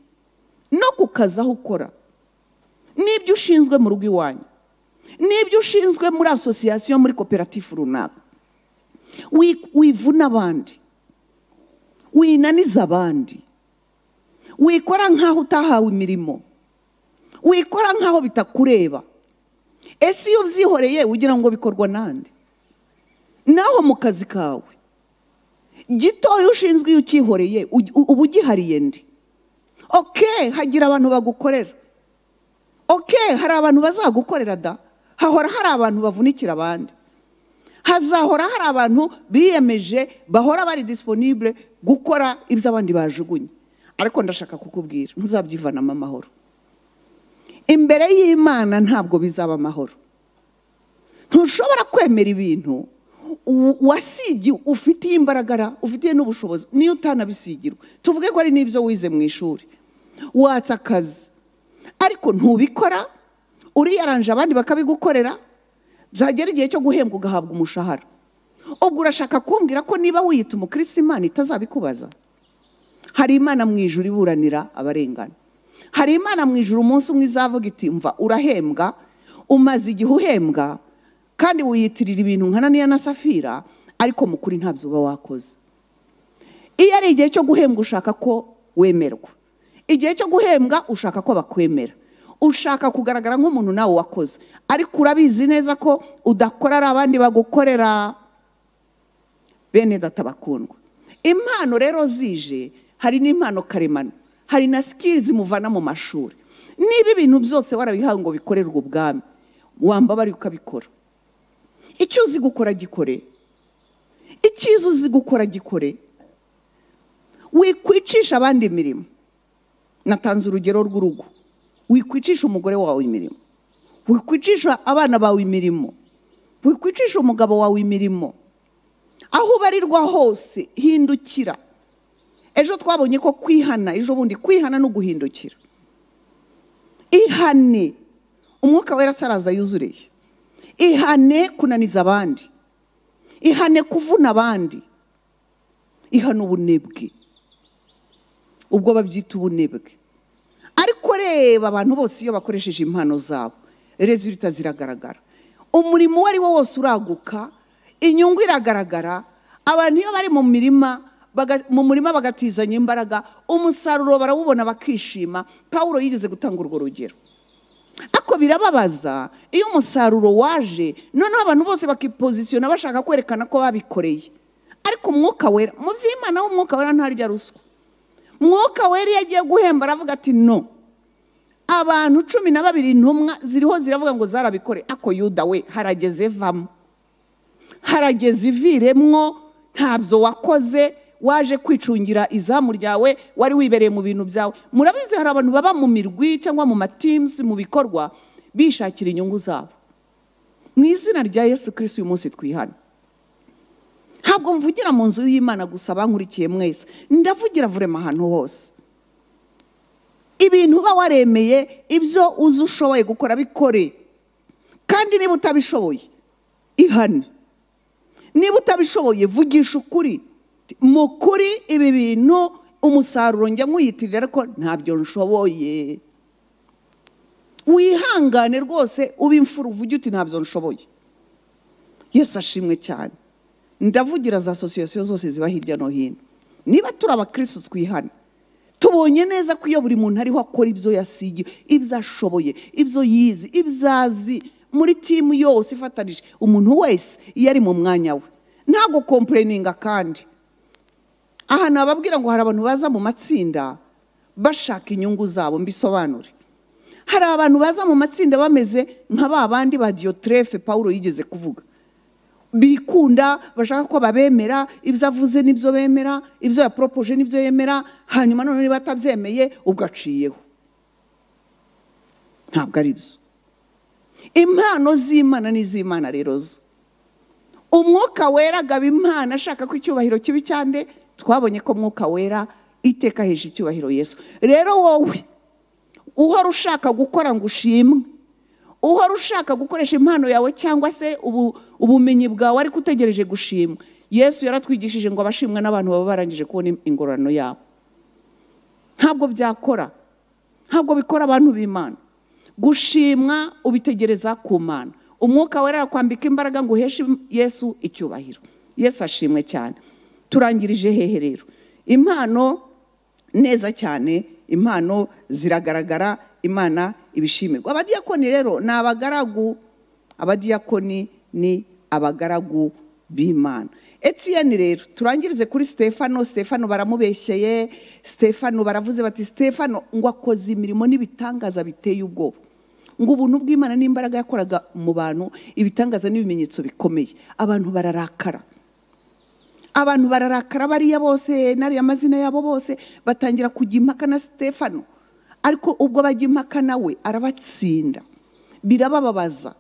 no ku kazi aho ukora n'ibyo ushinzwe mu rugo iwanyu n'ibyo ushinzwe muri asosiyasiyo muri koperative runaka Wi- wivuna abandi winaniza abandi wikora nk'aho utahawe imirimo wikora nk'aho bitakureba ese iyo ubyihoreye ugira ngo bikorwa n'andi naho mu kazi kawe gitoya ushinzwe iyo ukihoreye ugi- u- uba ugihariye ndi oke hagira abantu bagukorera oke hari abantu bazagukorera da hahora hari abantu bavunikira abandi hazahora hari abantu biyemeje bahora bari disiponibule gukora ibyo abandi bajugunye ariko ndashaka kukubwira ntuzabyivanamo amahoro imbere y'imana ntabwo bizaba amahoro ntushobora kwemera ibintu u- wasigi ufitiye imbaragara ufitiye n'ubushobozi niyo utanabisigirwa tuvuge ko ari n'ibyo wize mu ishuri watsa akazi ariko ntubikora uriyaranje abandi bakabigukorera byagera igihe cyo guhembwa ugahabwa umushahara ubwo urashaka kumbwira ko niba wiyita umukirisi imana itazabikubaza hari imana mu ijuru iburanira abarengana hari imana mu ijuru umunsi umwe izavuga iti mva urahembwa umaze igihe uhembwa kandi wiyitirira ibintu nka naniya na safira ariko mu kuri ntabyo uba wakoze iyo ari igihe cyo guhembwa ushaka ko wemerwa igihe cyo guhembwa ushaka ko bakwemera ushaka kugaragara nk'umuntu nawe wakoze ariko urabizi neza ko udakorera abandi bagukorera bene data bakundwa impano rero zije hari n'impano karemano hari na sikirizi muvana mu mashuri niba ibintu byose warabihawe ngo bikorerwe ubwami wambabari ukabikora icyo uzi gukora gikore icyiza uzi gukora gikore wikwicisha abandi imirimo natanze urugero rw'urugo wikwicisha umugore wawe imirimo wikwicisha abana bawe imirimo wikwicisha umugabo wawe imirimo aho ubarirwa hose hindukira ejo twabonye ko kwihana ejo bundi kwihana no guhindukira ihane umwuka wera araza yuzuriye ihane kunaniza abandi ihane kuvuna abandi ihane ubunebwe ubwo babyita ubunebwe ariko reba abantu bose iyo bakoresheje impano zabo rezulita ziragaragara umurimo uwo ari wo wose uraguka inyungu iragaragara abantu iyo bari mu mirima baga- mu murima bagatizanya imbaraga umusaruro barawubona bakishima pawulo yigeze gutanga urwo rugero ariko birababaza iyo umusaruro waje noneho abantu bose bakipozisiyona bashaka kwerekana ko babikoreye ariko umwuka wera mu by'imana ho umwuka wera ntarya ruswa mwuka wera iyo agiye guhemba aravuga ati no abantu cumi na babiri intumwa ziriho ziravuga ngo zarabikore ako yuda we harageze vamo harageze iviremwo ntabyo wakoze waje kwicungira izamu ryawe wari wibereye mu bintu byawe murabizi hari abantu baba mu mirwi cyangwa mu matimusi mu bikorwa bishakira inyungu zabo mu izina rya yesu kirisiti uyu munsi twihana ntabwo mvugira mu nzu y'imana gusa bankurikiye mwese ndavugira vurema ahantu hose ibintu uba waremeye ibyo uzi ushoboye gukora bikore kandi niba utabishoboye ihane niba utabishoboye vugisha ukuri mu kuri ibi bintu umusaruro njya nkuyitirira ariko ntabyo nshoboye wihangane rwose ube imfura uvuge uti ntabyo nshoboye yesu ashimwe cyane ndavugira za sosiyete zose ziba hirya no hino niba turi abakirisitu twihane tubonye neza ko iyo buri muntu ariho akora ibyo yasigiye ibyo ashoboye ibyo yize ibyo azi muri timu yose ifatanije umuntu wese iyo ari mu mwanya we ntabwo kompureninga kandi aha nababwira ngo hari abantu baza mu matsinda bashaka inyungu zabo mbisobanure hari abantu baza mu matsinda bameze nka ba bandi ba diyotirefe paul yigeze kuvuga bikunda bashaka ko babemera ibyo avuze n'ibyo bemera ibyo yaporopoje n'ibyo yemera hanyuma noneho niba atabyemeye ubwo aciyeho ntabwo ari byo impano z'imana n'iz'imana rero zo umwuka wera agaba imana ashaka ko icyubahiro kibi cyane twabonye ko umwuka wera iteka hejuru icyubahiro yesu rero wowe uhora ushaka gukora ngo ushimwe uhora ushaka gukoresha impano yawe cyangwa se ubumenyi bwawe ariko utegereje gushimwa yesu yaratwigishije ngo abashimwa n'abantu baba barangije kubona ingororano yabo ntabwo byakora ntabwo bikora abantu b'imana gushimwa ubitegereza ku mana umwuka wera kwambika imbaraga ngo uheshe yesu icyubahiro yesu ashimwe cyane turangirije hehe rero impano neza cyane impano ziragaragara imana ibishimirwa abadiyakoni rero ni abagaragu abadiyakoni ni abagaragu b'imana etiyeni rero turangirize kuri stefano stefano baramubeshyeye stefano baravuze bati stefano ngo akoze imirimo n'ibitangaza biteye ubwoba ngo ubuntu bw'imana n'imbaraga yakoraga mu bantu ibitangaza n'ibimenyetso bikomeye abantu bararakara abantu bararakara bariya bose n'ariya mazina yabo bose batangira kujya impaka na stefano ariko ubwo bajya impaka nawe arabatsinda birabababaza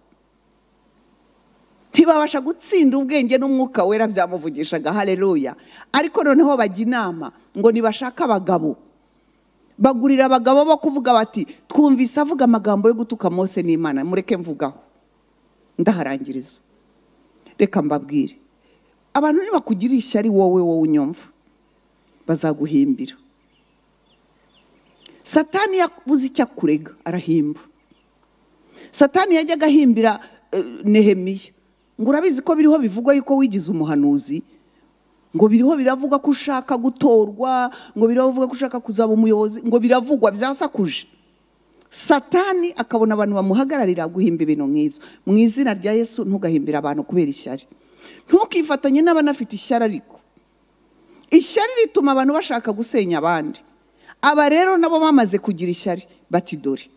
ntibabasha gutsinda ubwenge n'umwuka wera byamuvugishaga hareruya ariko noneho bajya inama ngo ntibashake abagabo bagurira abagabo bo kuvuga bati twumvise avuga amagambo yo gutuka mose n'imana mureke mvugaho ndaharangiriza reka mbabwire abantu ntibakugirire ishyari wowe wowe unyumva bazaguhimbira satani yabuze icyo akurega arahimba satani yajyaga ahimbira nehemiya ngo urabizi ko biriho bivugwa yuko wigize umuhanuzi ngo biriho biravugwa ko ushaka gutorwa ngo biriho bivuga ko ushaka kuzaba umuyobozi ngo biravugwa byasakuje satani akabona abantu bamuhagararira guhimba ibintu nk'ibyo mu izina rya yesu ntugahimbira abantu kubera ishyari ntukifatanye n'abanafite ishyari ariko ishyari rituma abantu bashaka gusenya abandi aba rero nabo bamaze kugira ishyari bati dore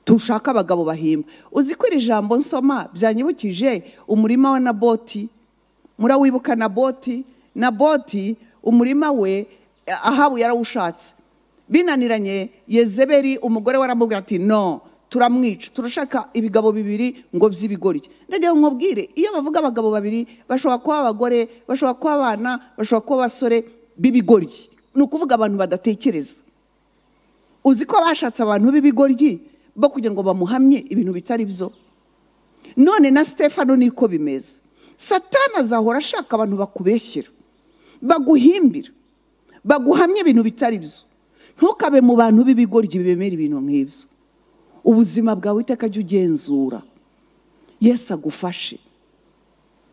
tushaka abagabo bahimba uzi ko iri jambo nsoma byanyibukije umurima wa naboti murawibuka naboti naboti umurima we ahabu yarawushatse binaniranye yezeberi umugore we aramubwira ati no turamwica turashaka ibigabo bibiri ngo by'ibigori ndagira ngo nkubwire iyo bavuga abagabo babiri bashobora kuba abagore bashobora kuba abana bashobora kuba abasore b'ibigoryi ni ukuvuga abantu badatekereza uzi ko bashatse abantu b'ibigoryi bo kugira ngo bamuhamye ibintu bitari byo none na stefano niko bimeze satana azahora ashaka abantu bakubeshyira baguhimbira baguhamye ibintu bitari byo ntukabe mu bantu b'ibigoryi bemera ibintu nk'ibyo ubuzima bwawe iteka jya ugenzura yesu agufashe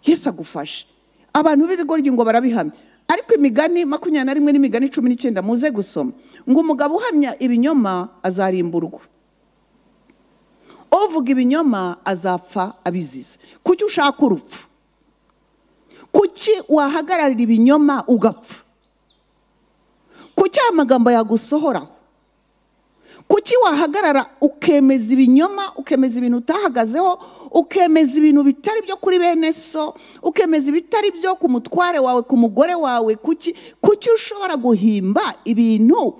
yesu agufashe abantu b'ibigoryi ngo barabihamye ariko imigani makumyabiri na rimwe n'imigani cumi n'icyenda muze gusoma ngo umugabo uhamya ibinyoma azarimburwa uvuga ibinyoma azapfa abizize kuki ushaka urupfu kuki wahagararira ibinyoma ugapfa kuki aya magambo yagusohoraho kuki wahagarara ukemeza ibinyoma ukemeza ibintu utahagazeho ukemeza ibintu bitari byo kuri bene so ukemeza ibitari byo ku mutware wawe ku mugore wawe kuki kuki ushobora guhimba ibintu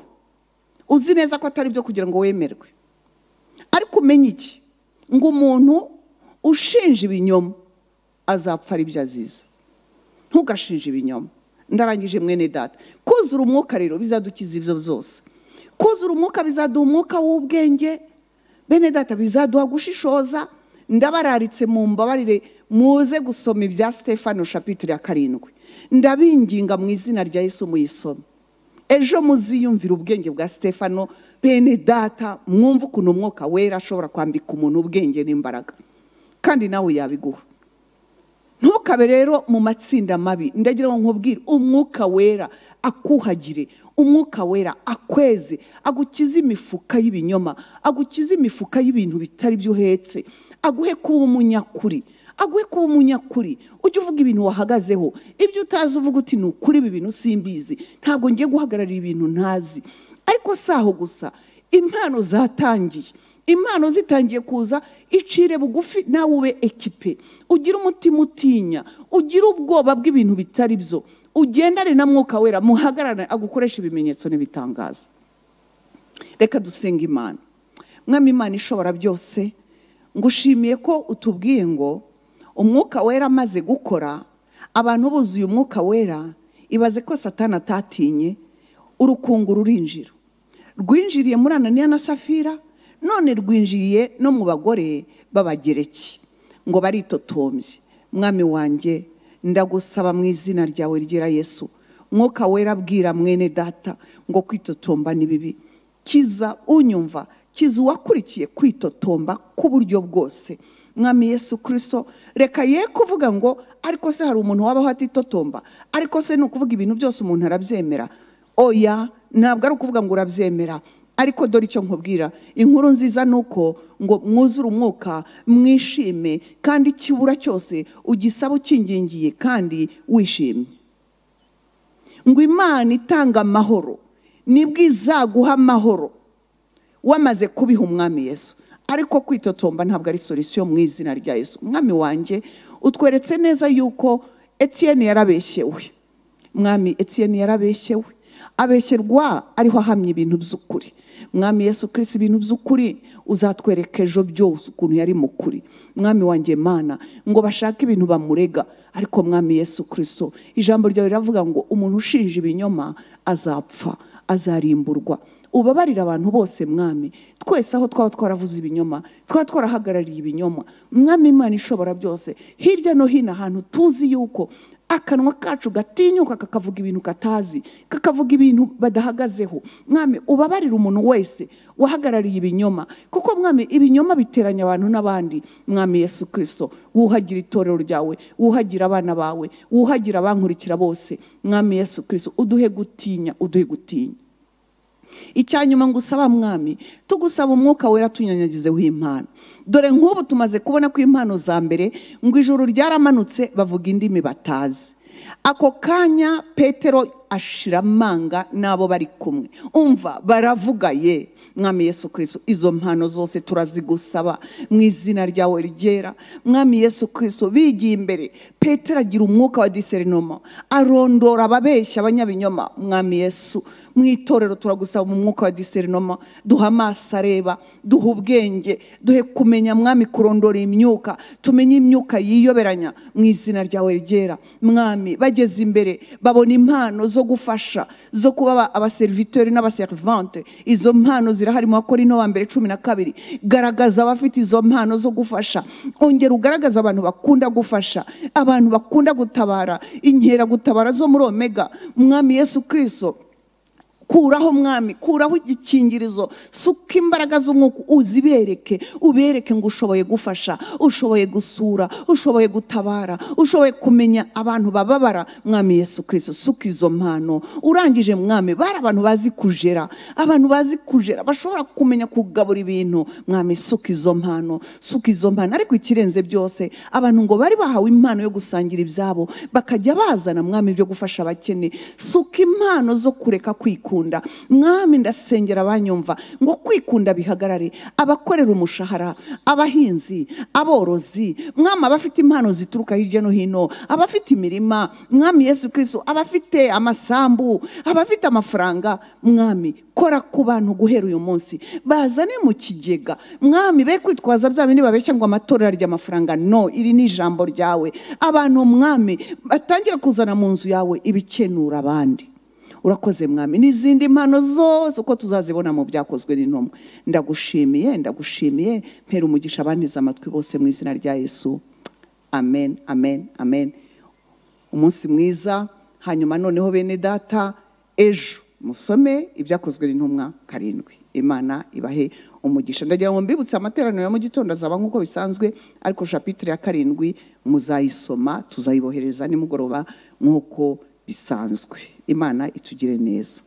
uzi neza ko atari byo kugira ngo wemerwe ariko umenye iki ngo umuntu ushinja ibinyoma azapfa ari byo azize ntugashinje ibinyoma ndarangije mwene data kuzura umwuka rero bizadukiza ibyo byose kuzura umwuka bizaduha umwuka w'ubwenge bene data bizaduha gushishoza ndabararitse mu mbabarire muze gusoma ibya stefano shapitire ya karindwi ndabinginga mu izina rya Yesu muyisome ejo muziyumvira ubwenge bwa stefano bene data mwumve ukuntu umwuka wera ashobora kwambika umuntu ubwenge n'imbaraga kandi nawe yabiguha ntukabe rero mu matsinda mabi ndagira ngo nkubwire umwuka wera akuhagire umwuka wera akweze agukize imifuka y'ibinyoma agukize imifuka y'ibintu bitari byo uhetse aguhe kuba umunyakuri aguhe kuba umunyakuri ujye uvuga ibintu wahagazeho ibyo utazi uvuga uti ni ukuri ibi bintu simbizi ntabwo ngiye guhagararira ibintu ntazi ariko si aho gusa impano zatangiye impano zitangiye kuza icire bugufi nawe ube ekipe ugire umutima utinya ugire ubwoba bw'ibintu bitari byo ugendane na mwuka wera muhagarare agukoresha ibimenyetso n'ibitangaza reka dusenga imana mwami imana ishobora byose ngushimiye ko utubwiye ngo umwuka wera amaze gukora abantu buzuye umwuka wera ibaze ko satani atatinye urukungu rurinjira rwinjiriye muri ananiya na safira none rwinjiriye no mu bagore b'abagereki ngo baritotombye mwami wanjye ndagusaba mu izina ryawe ryera yesu mwuka wera abwira mwene data ngo kwitotomba ni bibi kiza unyumva kiza uwakurikiye kwitotomba k'uburyo bwose mwami yesu kirisito reka ye kuvuga ngo ariko se hari umuntu wabaho atitotomba ariko se ni ukuvuga ibintu byose umuntu arabyemera oya ntabwo ari ukuvuga ngo urabyemera ariko dore icyo nkubwira inkuru nziza ni uko ngo mwuzure umwuka mwishime kandi ikibura cyose ugisaba ukingingiye kandi wishimye ngo imana itanga amahoro nibwo izaguha amahoro wamaze kubiha umwami yesu ariko kwitotomba ntabwo ari solisiyo mu izina rya yesu umwami wanjye utweretse neza yuko etiyeni yarabeshyewe mwami etiyeni yarabeshyewe abeshyerwa ariho ahamya ibintu by'ukuri mwami yesu kirisi ibintu by'ukuri uzatwereka ejo byose ukuntu yari mukuri mwami wanjye mana ngo bashake ibintu bamurega ariko mwami yesu kirisito ijambo ryawe riravuga ngo umuntu ushinja ibinyoma azapfa azarimburwa ubabarira abantu bose mwami twese aho twaba twaravuze ibinyoma twaba twarahagarariye ibinyoma mwami imana ishobora byose hirya no hino ahantu tuzi yuko akanwa kacu gatinyuka kakavuga ibintu katazi kakavuga ibintu badahagazeho mwami ubabarira umuntu wese wahagarariye ibinyoma kuko mwami ibinyoma biteranya abantu n'abandi mwami yesu kirisito wuhagira itorero ryawe wuhagira abana bawe wuhagira abankurikira bose mwami yesu kirisito uduhe gutinya uduhe gutinya icyanyuma ngusaba mwami tugusaba umwuka wera tunyanyagizeho impano dore nk'ubu tumaze kubona ko impano za mbere ngo ijuru ryaramanutse bavuga indimi batazi ako kanya petero ashira amanga n'abo bari kumwe umva baravuga ye mwami yesu kirisito izo mpano zose turazigusaba mu izina ryawe ryera mwami yesu kirisito bigiye imbere petero agira umwuka wa diserinoma arondora ababeshya abanyabinyoma mwami yesu mu itorero turagusaba mu mwuka wa diserinoma duha amaso areba duha ubwenge duhe kumenya mwami kurondora imyuka tumenye imyuka yiyoberanya mu izina ryawe ryera mwami bageze imbere babona impano zo gufasha zo kuba abaseriviteri n'abaserivante izo mpano zirahari mu bakora ino wa mbere cumi na kabiri garagaza abafite izo mpano zo gufasha ongera ugaragaza abantu bakunda gufasha abantu bakunda gutabara inkera gutabara zo muri omega mwami yesu kirisito kuraho mwami kuraho igikingirizo suka imbaraga z'umwuka uzibereke ubereke ngo ushoboye gufasha ushoboye gusura ushoboye gutabara ushoboye kumenya abantu bababara mwami yesu kirisito suka izo mpano urangije mwami bari abantu bazi kujera abantu bazi kujera bashobora kumenya kugabura ibintu mwami suka izo mpano suka izo mpano ariko ikirenze byose abantu ngo bari bahawe impano yo gusangira ibyabo bakajya bazana mwami byo gufasha abakene suka impano zo kureka kwikura mwami ndasengera abanyumva ngo kwikunda bihagarare abakorera umushahara abahinzi aborozi mwami abafite impano zituruka hirya no hino abafite imirima mwami yesu kirisito abafite amasambu abafite amafaranga mwami kora ku bantu guhera uyu munsi bazane mu kigega mwami be kwitwaza bya bindi babeshya ngo amatora arya amafaranga no iri ni ijambo ryawe abantu mwami batangira kuzana mu nzu yawe ibikenura abandi urakoze mwami n'izindi mpano zose uko tuzazibona mu byakozwe n'intumwa ndagushimiye ndagushimiye mpera umugisha abanteze amatwi bose mu izina rya yesu amen amen amen umunsi mwiza hanyuma noneho bene data ejo musome ibyakozwe n'intumwa karindwi imana ibahe umugisha ndagira ngo mbibutse amateraniro ya mu gitondo azaba nk'uko bisanzwe ariko shapitire ya karindwi muzayisoma tuzayibohereza nimugoroba nk'uko bisanzwe imana itugire neza